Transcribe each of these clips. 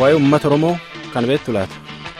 waa'ee uummata oromoo kan beektu laata.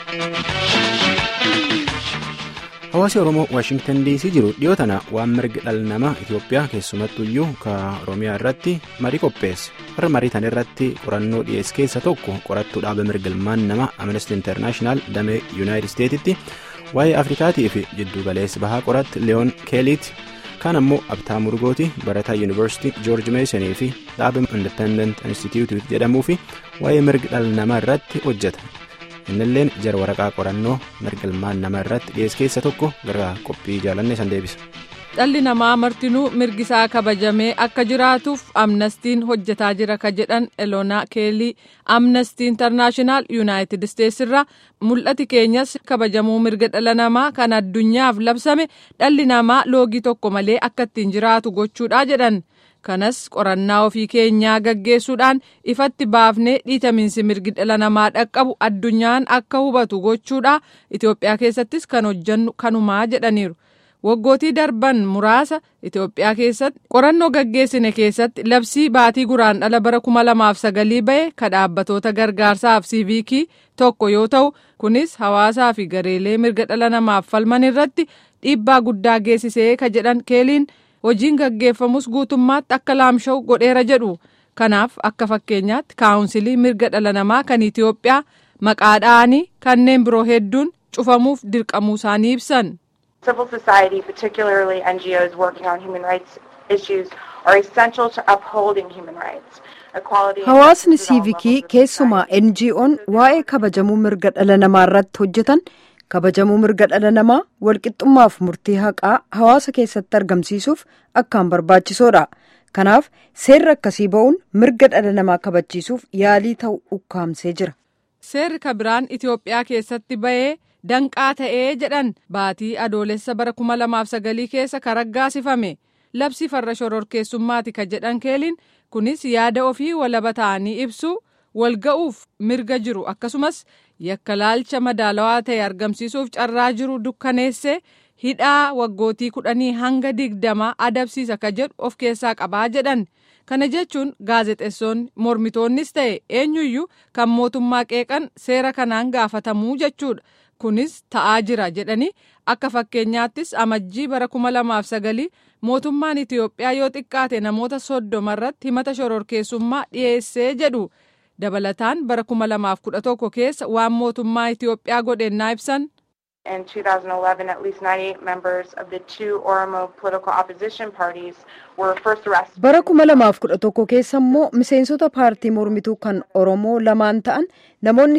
hawaasi oromoo waashingtan dc jiru dhiyoo tana waan mirga dhala namaa itiyoophiyaa keessumattuyyuu ka oromiyaa irratti marii qopheesse warra marii tan irratti qorannoo dhiyeesse keessa tokko qorattuu dhaaba mirga ilmaan namaa amnesty internaashinaal damee yuunaayitid isteetitti waa'ee afrikaatii fi jiddu galeessa bahaa qoratti leeyoon keeliiti kaan ammoo abtaa murgooti barataa yuunivarsiitii joorji meesanii fi dhaaba independent institute jedhamuu fi waa'ee mirga dhala namaa irratti hojjeta. innilleen jara waraqaa qorannoo mirga ilmaan namaa irratti dhiyeesse keessa tokko gara qophii jaalannee san deebisa. dhalli namaa martinuu mirgisaa kabajamee akka jiraatuuf amnestiin hojjetaa jira ka jedhan eloonaa keelii amnestii intarnaashinaal yuunaayitid isteetsi irraa mul'ati keenyas kabajamuu mirga dhala namaa kan addunyaaf labsame dhalli namaa loogii tokko malee akka ittiin jiraatu gochuudha jedhan. kanas qorannaa ofii keenyaa gaggeessuudhaan ifatti baafnee dhiitamiinsi mirgi dhala namaa dhaqqabu addunyaan akka hubatu gochuudha itiyoophiyaa keessattis kan hojjannu kanumaa jedhaniiru waggootii darban muraasa itiyoophiyaa keessatti qorannoo gaggeessine keessatti labsii baatii guraandhala bara 2009 ba'e ka dhaabbatoota gargaarsaaf siiviikii tokko yoo ta'u kunis hawaasaa fi gareelee mirga dhala namaaf falman irratti dhiibbaa guddaa geessisee ka jedhan keeliin. hojiin gaggeeffamus guutummaatti akka laamsha'u godheera jedhu kanaaf akka fakkeenyaatti kaawunsilii mirga dhala namaa kan itiyoophiyaa maqaa dha'anii kanneen biroo hedduun cufamuuf dirqamuu isaanii ibsan. civil society particularly ngos working on human rights issues are essential to upholding human rights. hawaasni siivikii keessumaa ngo'n waa'ee kabajamuu mirga dhala namaa irratti hojjetan. kabajamuu mirga dhala namaa walqixxummaaf murtii haqaa hawaasa keessatti argamsiisuuf akkaan barbaachisoodha kanaaf seerri akkasii ba'uun mirga dhala namaa kabachiisuuf yaalii ta'u ukkaamsee jira. seerri kabiraan itiyoophiyaa keessatti ba'ee danqaa ta'ee jedhan baatii adoolessa bara 2009 keessa kan raggaasifame labsii farra shororkeessummaati ka jedhan keeliin kunis yaada ofii walaba ta'anii ibsu walga'uuf mirga jiru akkasumas. yakka laalcha madaalawaa ta'e argamsiisuuf carraa jiru dukkaneessee hidhaa waggootii kudhanii hanga digdama adabsiisa ka jedhu of keessaa qabaa jedhan kana jechuun gaazexeessoonni mormitoonnis ta'e eenyuyyuu kan mootummaa qeeqan seera kanaan gaafatamuu jechuudha kunis ta'aa jira jedhanii akka fakkeenyaattis amajjii bara 2009 mootummaan itiyoophiyaa yoo xiqqaate namoota soddoma irratti himata shororkeessummaa dhiyeessee jedhu. dabalataan bara 2011 keessa waan mootummaa Itiyoophiyaa godhennaa ibsan. In 2011, at least 98 members of the two Oromo political opposition parties were first arrested. Bara 2011 keessa immoo miseensota paartii mormituu kan Oromoo lamaan ta'an namoonni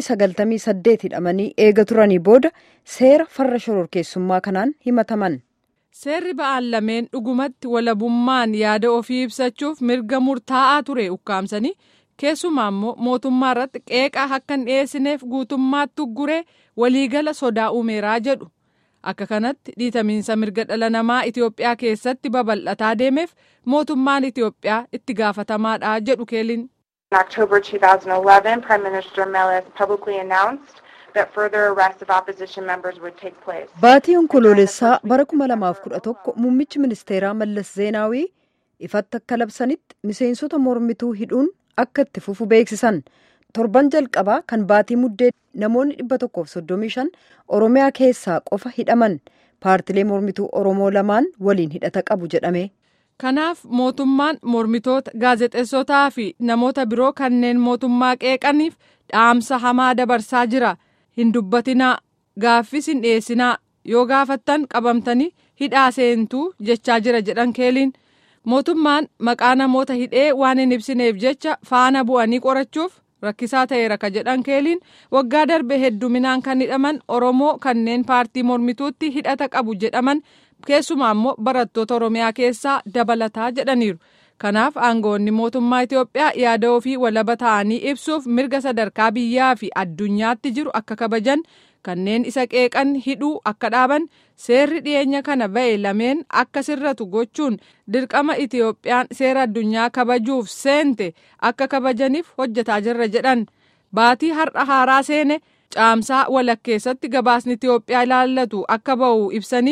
98 hidhamanii eega turanii booda seera farra shororkeessummaa kanaan himataman. Seerri ba'aan lameen dhugumatti walabummaan yaada ofii ibsachuuf mirga murtaa'aa ture ukkaamsanii. keessumaa immoo mootummaa irratti qeeqaa akka hin dhiyeessineef guutummaatti ugguree waliigala sodaa uumeeraa jedhu akka kanatti dhiitamiinsa mirga dhala namaa itiyoophiyaa keessatti babal'ataa deemeef mootummaan itiyoophiyaa itti gaafatamaadha jedhu keeliin. In October 2011, Prime Minister Meles publicly announced that further arrests of opposition members would take place. Baatii onkoloolessaa bara 2011 muummichi ministeeraa Mallas Zeenaawii ifatti akka labsanitti miseensota mormituu hidhuun akka itti fufu beeksisan torban jalqabaa kan baatii muddee namoonni dhibba tokkoof soddomii shan oromiyaa keessaa qofa hidhaman paartilee mormituu oromoo lamaan waliin hidhata qabu jedhame. kanaaf mootummaan mormitoota gaazexeessotaa fi namoota biroo kanneen mootummaa qeeqaniif dhaamsa hamaa dabarsaa jira hin dubbatinaa gaaffis hin dhiyeessinaa yoo gaafattan qabamtanii hidhaa seentuu jechaa jira jedhan keeliin. mootummaan maqaa namoota hidhee waan hin ibsineef jecha faana bu'anii qorachuuf rakkisaa ta'eera ka jedhan keeliin waggaa darbe hedduminaan kan hidhaman oromoo kanneen paartii mormituutti hidhata qabu jedhaman keessumaa immoo barattoota oromiyaa keessaa dabalataa jedhaniiru kanaaf aangoonni mootummaa itiyoophiyaa yaada ofii walaba ta'anii ibsuuf mirga sadarkaa biyyaa fi addunyaatti jiru akka kabajan kanneen isa qeeqan hidhuu akka dhaaban seerri dhiyeenya kana ba'e lameen akka sirratu gochuun dirqama itiyoophiyaan seera addunyaa kabajuuf seente akka kabajaniif hojjetaa jirra jedhan baatii har'a haaraa seene caamsaa walakkeessatti gabaasni itiyoophiyaa ilaallatu akka ba'u ibsanii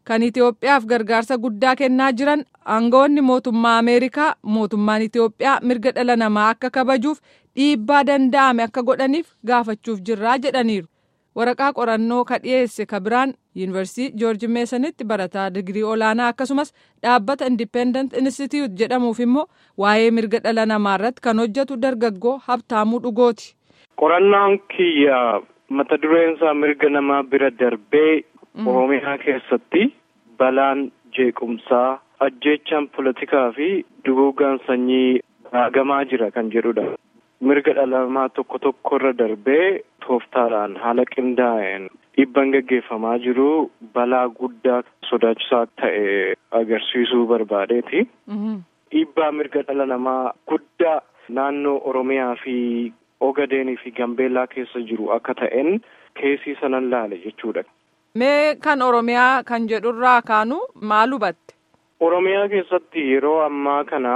kan Itoophiyaaf gargaarsa guddaa kennaa jiran aangawoonni mootummaa Ameerikaa mootummaan Itoophiyaa mirga dhala namaa akka kabajuuf dhiibbaa danda'ame akka godhaniif gaafachuuf jirraa jedhaniiru. Waraqaa qorannoo ka dhiyeesse ka biraan yuunivarsiitii joorji meesanitti barataa digirii olaanaa akkasumas dhaabbata indipendent institute jedhamuuf immoo waa'ee mirga dhala namaa irratti kan hojjetu dargaggoo habtaamuu dhugooti. Qorannaan kiyya mata dureen isaa mirga namaa bira darbee Oromiyaa keessatti balaan jeequmsaa ajjeechaan politikaa fi duguugaan sanyii raagamaa jira kan jedhudha. Mirga dhala namaa tokko tokko irra darbee tooftaadhaan haala qindaa'een dhiibbaan gaggeeffamaa jiru balaa guddaa sodaachisaa ta'e agarsiisuu barbaadeeti. Dhiibbaa mirga dhala namaa guddaa naannoo Oromiyaa fi Ogadeenii fi Gambeellaa keessa jiru akka ta'een keesii sanan laale jechuudha. Mee kan Oromiyaa kan jedhurraa kaanu maal hubatte? Oromiyaa keessatti yeroo ammaa kana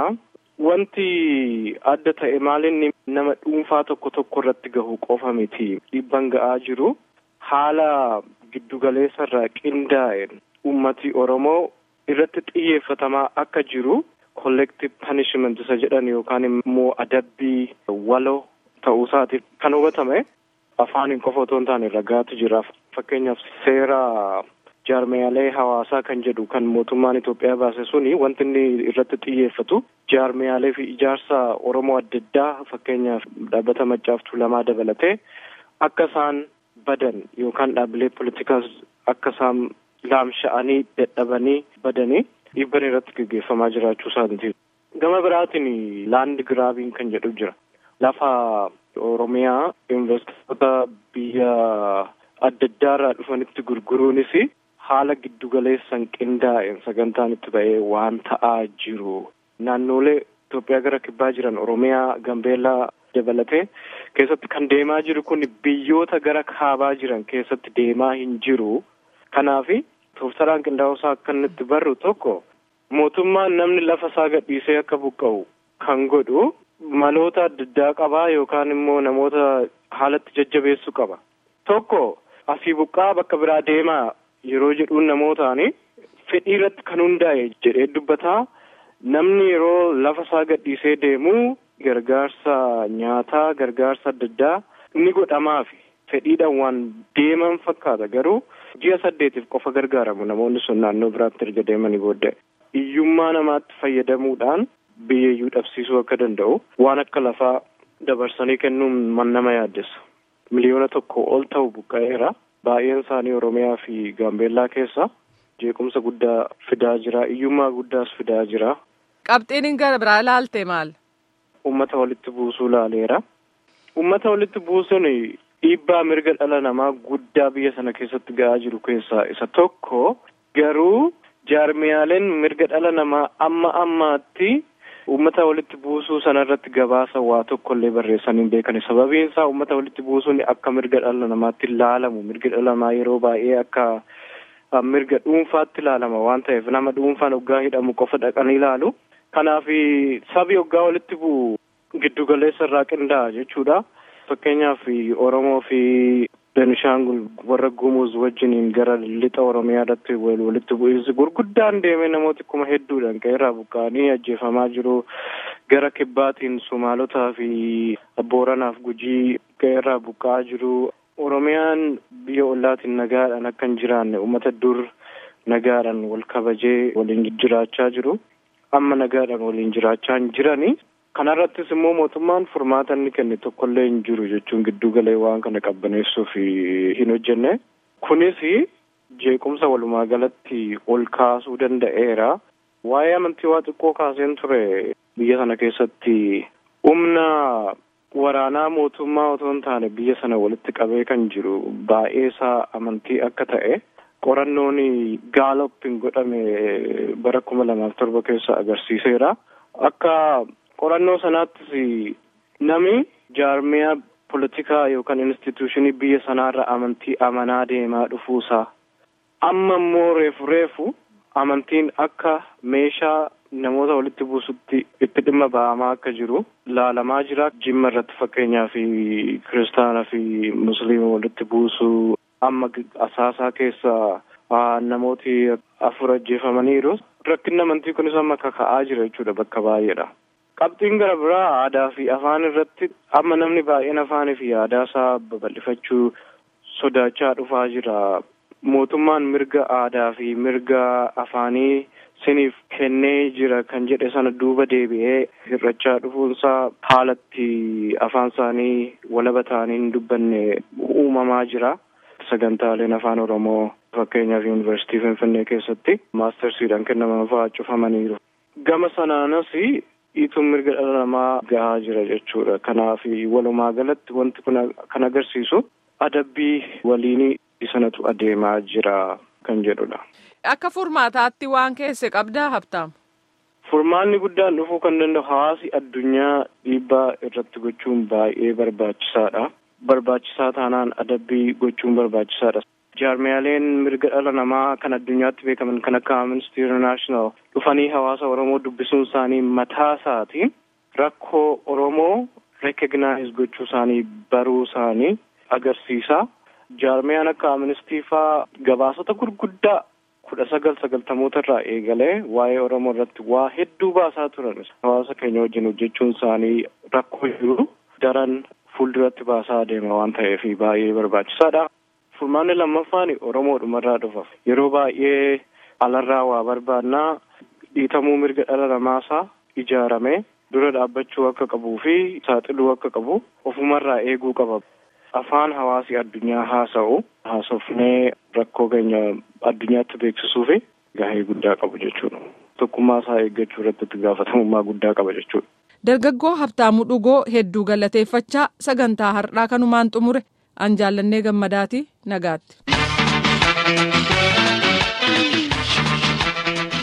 wanti adda ta'e maalinni nama dhuunfaa tokko tokko irratti gahu qofa miti dhiibbaan ga'aa jiru haala giddugaleessa irraa qindaa'een ummati Oromoo irratti xiyyeeffatamaa akka jiru collective punishment isa jedhan yookaan immoo adabbii waloo ta'uusaatiif kan hubatame afaaniin qofa otoo hin taane ragaatu jira fakkeenyaaf seera jaarmiyaalee hawaasaa kan jedhu kan mootummaan Itoophiyaa baase suni wanti inni irratti xiyyeeffatu jaarmiyaalee fi ijaarsa Oromoo adda addaa fakkeenyaaf dhaabbata maccaaftuu lamaa dabalatee akka isaan badan yookaan dhaabbilee politikaas akka isaan laamsha'anii dadhabanii badanii dhiibban irratti gaggeeffamaa jiraachuu isaaniiti. Gama biraatiin laand giraabiin kan jedhu jira. Lafa Oromiyaa investoroota biyya adda addaarraa dhufanitti gurguruunis haala giddugaleessan qindaa'een sagantaan itti ba'ee waan ta'aa jiru. Naannolee Itoophiyaa gara kibbaa jiran Oromiyaa, Gambeellaa dabalatee keessatti kan deemaa jiru kun biyyoota gara kaabaa jiran keessatti deemaa hin jiru. Kanaafi tooftaraan qindaa'uusaa akka inni itti barru tokko mootummaan namni lafa isaa gadhiisee akka buqqa'u kan godhu maloota adda addaa qabaa yookaan immoo namoota haalatti jajjabeessuu qaba. Tokko asii buqqaa bakka biraa deemaa yeroo jedhuun namootaani fedhii irratti kan hundaa'e jedhee dubbataa namni yeroo lafa isaa gadhiisee deemu gargaarsa nyaataa gargaarsa adda addaa ni godhamaaf fedhiidhaan waan deeman fakkaata garuu ji'a saddeetiif qofa gargaaramu namoonni sun naannoo biraatti erga deemanii booddee hiyyummaa namaatti fayyadamuudhaan biyyeeyyuu dhabsiisuu akka danda'u waan akka lafaa dabarsanii kennuun man nama yaaddessa miliyoona tokko ol ta'u buqqa'eera baay'een isaanii oromiyaa fi gaambeellaa keessa jeequmsa guddaa fidaa jira hiyyummaa guddaas fidaa jira. Qabxiin gara biraa ilaalte maal? Uummata walitti buusuu laaleera. Uummata walitti buusuun dhiibbaa mirga dhala namaa guddaa biyya sana keessatti ga'aa jiru keessaa isa tokko garuu jaarmiyaaleen mirga dhala namaa amma ammaatti uummata walitti buusuu sana irratti gabaasa waa tokko illee barreessanii hin beekani sababiin isaa uummata walitti buusuun akka mirga dhala namaatti ilaalamu mirga dhala namaa yeroo baay'ee akka mirga dhuunfaatti ilaalama waan ta'eef nama dhuunfaan hoggaa hidhamu qofa dhaqanii ilaalu kanaaf sabi hoggaa walitti bu'u giddugaleessa irraa qinda'a jechuudha fakkeenyaaf oromoo fi Benishaangul warra Gumuz wajjiniin gara lixa Oromiyaa irratti walitti bu'iinsi gurguddaan deemee namooti kuma hedduudhaan qe'eerraa buqqa'anii ajjeefamaa jiru. Gara kibbaatiin Somaalotaa fi Booranaaf Gujii qe'eerraa buqqa'aa jiru. Oromiyaan biyya ollaatiin nagaadhaan akka hin jiraanne uummata dur nagaadhaan wal kabajee waliin jiraachaa jiru. Amma nagaadhaan waliin jiraachaa hin jirani. Kanarrattis immoo mootummaan furmaata inni kenne tokkollee hin jiru jechuun giddu galee waan kana qabbaneessuuf hin hojjenne. Kunis jeequmsa walumaa galatti ol kaasuu danda'eera. Waa'ee amantii waa xiqqoo kaaseen ture biyya sana keessatti humna waraanaa mootummaa otoo hin taane biyya sana walitti qabee kan jiru baay'ee isaa amantii akka ta'e qorannoon gaaloppiin godhame bara kuma lamaaf torba keessa agarsiiseera. Akka qorannoo sanaattis nami jaarmiyaa politikaa yookaan instituushinii biyya sanaarra amantii amanaa deemaa dhufuusaa amma immoo reefu reefu amantiin akka meeshaa namoota walitti buusutti itti dhimma ba'amaa akka jiru laalamaa jira jimma irratti fakkeenyaa fi kiristaanaa fi musliima walitti buusuu amma asaasaa keessa namooti afur ajjeefamaniiru. Rakkinni amantii kunis amma kaka'aa jira jechuudha bakka baay'eedha. Qabxiin gara biraa aadaa fi afaan irratti amma namni baay'een afaanii fi aadaa isaa babal'ifachuu sodaachaa dhufaa jira. Mootummaan mirga aadaa fi mirga afaanii siniif kennee jira kan jedhe sana duuba deebi'ee hir'achaa dhufuunsaa haalatti afaan isaanii walaba ta'anii hin dubbanne uumamaa jira. Sagantaaleen afaan Oromoo fakkeenyaaf yuunivarsiitii Finfinnee keessatti maastarsiidhaan kennaman fa'aa cufamaniiru. Gama sanaanas dhiituun mirga dhala namaa gahaa jira jechuudha. Kanaaf walumaa galatti wanti kun kan agarsiisu adabbii waliinii sanatu adeemaa jira kan jedhudha. Akka furmaataatti waan keesse qabdaa habtaam. Furmaanni guddaan dhufuu kan danda'u hawaasi addunyaa dhiibbaa irratti gochuun baay'ee barbaachisaadha. Barbaachisaa taanaan adabbii gochuun barbaachisaadha. Jaarmiyaaleen mirga dhala namaa kan addunyaatti beekaman kan akka Amnesty International dhufanii hawaasa Oromoo dubbisuun isaanii mataa isaatiin rakkoo Oromoo recognize gochuu isaanii baruu isaanii agarsiisa. Jaarmiyaan akka Amnesty faa gabaasota gurguddaa kudha sagal sagaltamoota irraa eegalee waa'ee Oromoo irratti waa hedduu baasaa turan. Hawaasa keenya wajjin hojjechuun isaanii rakkoo jiru daran fuulduratti baasaa adeema waan ta'eef baay'ee barbaachisaadha. Furmaanni lammaffaan Oromoodhumarraa dhufa. Yeroo baay'ee alarraa waa barbaannaa dhiitamuu mirga dhala namaasaa ijaaramee dura dhaabbachuu akka qabuu fi saaxiluu akka qabu ofumarraa eeguu qaba. Afaan hawaasi addunyaa haasa'u haasofnee rakkoo keenya addunyaatti beeksisuu fi gahee guddaa qabu jechuudha. Tokkummaa isaa eeggachuu irratti itti gaafatamummaa guddaa qaba jechuudha. Dargaggoo Habtaamuu Dhugoo hedduu galateeffachaa sagantaa har'aa kanumaan xumure an jaallannee gammadaati nagaatti.